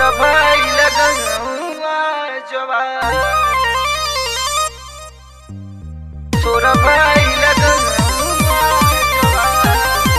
तोरा भाई लगनुआ जवान तोरा भाई लगनुआ जवान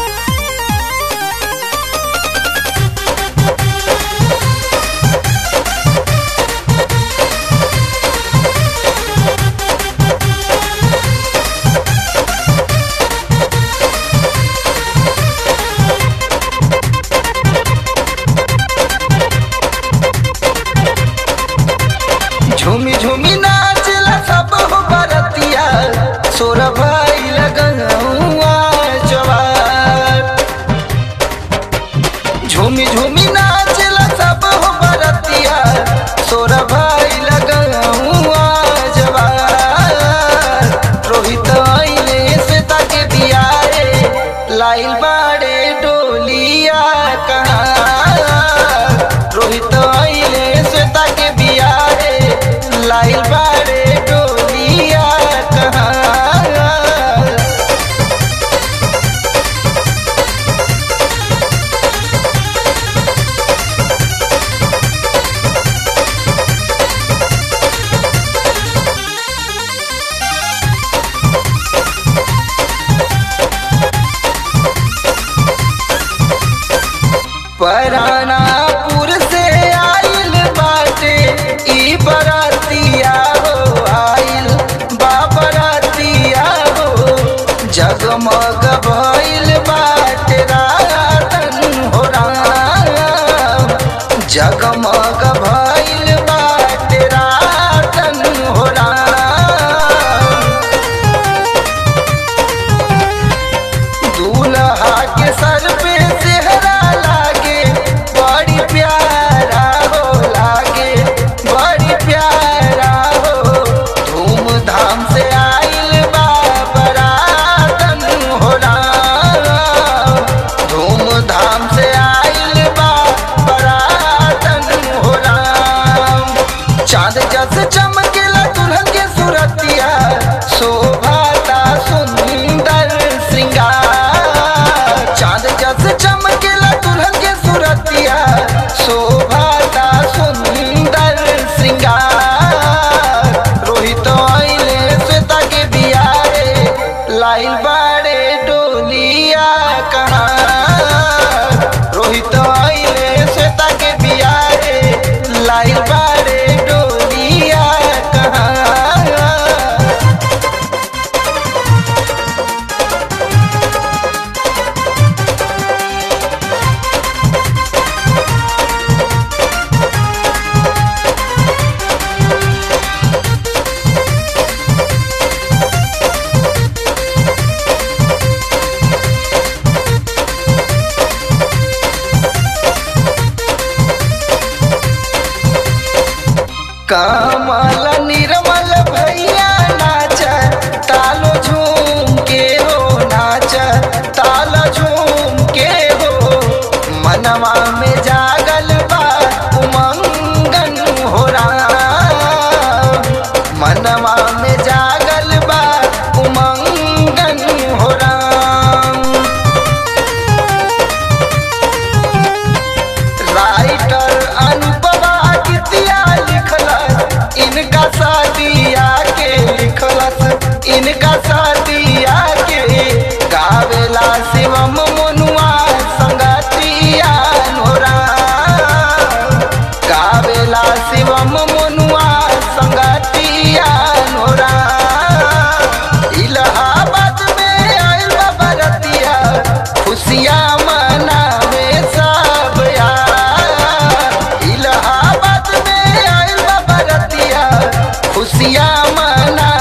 झूमी झूमी नाचला सब हो बरतिया सोर भाई लगनुआ जवान झूमी झूमी नाचला सब हो बरतिया सोर भाई लगनुआ जवान रोहित आइले से ताके बियाए लाइल बाड़े डोलिया कहाँ रोहित आइले से ताके बियाए लाइल बाड़े डोलिया कहाँ परानापुर से आइल बाटे ई बरातिया हो आइल बाबरातिया हो जगमग भइल बाटे रातन हो राम जगमग भइल बाटे रातन हो राम दूल्हा के सर पे सेहरा लागे बड़ी प्यारा हो लागे बड़ी प्यारा हो धूमधाम से आइल बा बरातन हो राम धूमधाम से आइल बा बरातन हो राम चांद जस चमकेला दुल्हन के सूरतिया शोभाता सुंदर श्रृंगार चांद जस चमकेला दुल्हन के सूरतिया शोभाता सुंदर श्रृंगार रोहित आइले श्वेता के बियारे लाइल बाड़े डोलिया कहाँ रोहित आइले श्वेता के बियारे लाइल बाड़े डोलिया कहाँ कमल निर्मल भैया नाच तालो झूम के हो नाच तालो झूम के हो मनवा में जागल बा उमंगन हो राम मनवा में जागल बा उमंगन हो राम राइटर अनुपमा गीतिया लिखलस इनका शादिया के लिखलस इनका शादिया के गावेला शिवम मनुआ संगतिया नोरा गावेला शिवम मनुआ संगतिया नोरा इलाहाबाद में आइल बा बरतिया खुशियाँ मनावे सब यार इलाहाबाद में आइल बा बरतिया खुशियाँ मना